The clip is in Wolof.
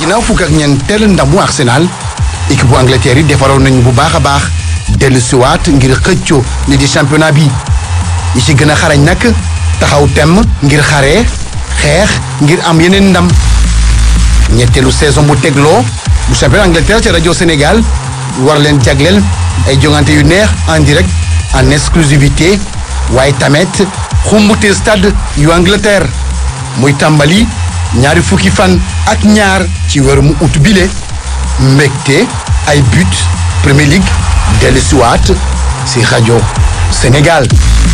ginnaaw fukk ak ñeenteel ndamu Arsenal équipe bu Angleterre yi defaroon nañu bu baax a baax dellu siwaat ngir xëccoo li di championnat bi yi ci gën a xarañ nag taxaw temm ngir xaree xeex ngir am yeneen ndam ñetteelu saison bu tegloo bu championnat Angleterre ci rajo Sénégal war leen jagleel ay jongante yu neex en direct en exclusivité waaye tamit xumbute stade yu Angleterre muy tàmbali ñaari fukki fan ak ñaar ci weeru mu ut bile mbégte ay but Premier League dellu siwaat si rajo Sénégal